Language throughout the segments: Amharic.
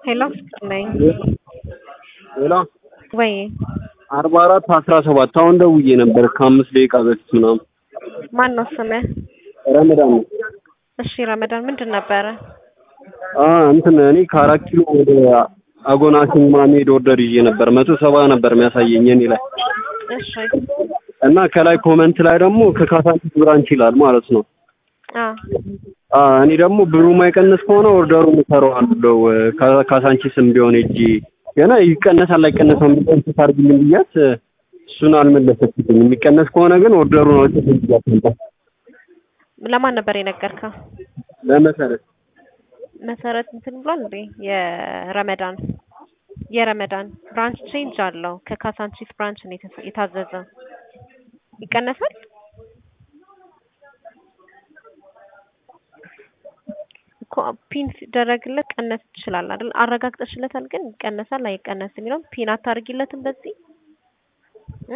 ሄሎ ፍቅር ነኝ። ሌላ ወይ አርባ አራት አስራ ሰባት አሁን ደውዬ ነበር ከአምስት ደቂቃ በፊት ምናምን። ማን ነው ስምህ? ረመዳን ነው። እሺ ረመዳን ምንድን ነበረ? አ እንትን እኔ ከአራት ኪሎ ወደ አጎና ሲኒማ መሄድ ኦርደር ይዤ ነበር። መቶ ሰባ ነበር የሚያሳየኝ እኔ ላይ እሺ እና ከላይ ኮመንት ላይ ደግሞ ከካሳንቺስ ብራንች ይላል ማለት ነው። አ አ እኔ ደግሞ ብሩ ማይቀንስ ከሆነ ኦርደሩን እሰራዋለሁ ካ- ካሳንቺስም ቢሆን እጂ ገና ይቀነሳል አይቀነስም ቢሆን ታርግልኝ ብያት እሱን አልመለሰችልኝም። የሚቀነስ ከሆነ ግን ኦርደሩን አውጥተን ብያት ነበር ለማን ነበር የነገርከው? ለመሰረት መሰረት እንትን ብሏል እንዴ? የረመዳን የረመዳን ብራንች ቼንጅ አለው። ከካሳንቺስ ብራንች ነው የተሰ- የታዘዘው። ይቀነሳል? እኮ ፒን ሲደረግለት ቀነስ ይችላል አይደል? አረጋግጠሽለታል ግን ይቀነሳል አይቀነስ የሚለውን ፒን አታርጊለትም በዚህ እ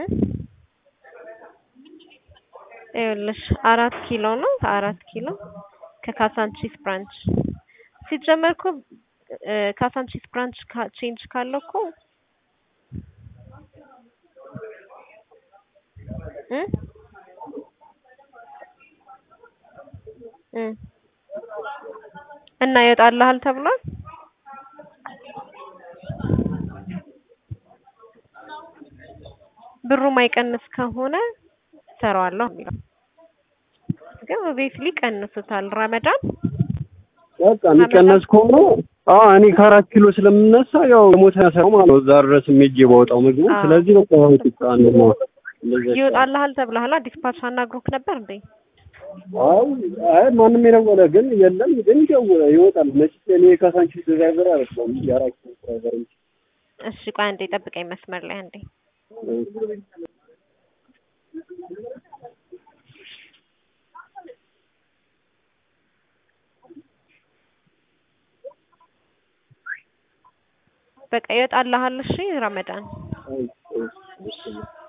ይኸውልሽ አራት ኪሎ ነው አራት ኪሎ ከካሳንቺስ ብራንች ሲጀመር እኮ እ ካሳንቺስ ብራንች ካ- ቼንጅ ካለው እኮ እ እ እና ይወጣልሃል ተብሏል። ብሩ ማይቀንስ ከሆነ ሰራዋለሁ የሚለው ግን ኦብቪየስሊ ቀንሱታል። ረመዳን በቃ የሚቀነስ ከሆነ አ እኔ ከአራት ኪሎ ስለምነሳ ያው የሞተ ሰው ማለት ነው እዛ ድረስ ሜጄ ባወጣው ምግቡ አዎ። ስለዚህ በቃ ቁጣ ነው እንደዛ ይወጣልሃል ተብለሃል። ዲስፓች አናግሮክ ነበር እንዴ? አይ አይ ማንም የደወለ ግን የለም ግን ይደውለ ይወጣል መቼስ እኔ የካሳንቺስ ድራይቨር አይደለም የአራት ኪሎ ድራይቨር እንጂ እሺ ቆይ አንዴ ጠብቀኝ መስመር ላይ አንዴ። በቃ ይወጣልሃል። እሺ ረመዳን አይ፣ አይ፣ እሺ።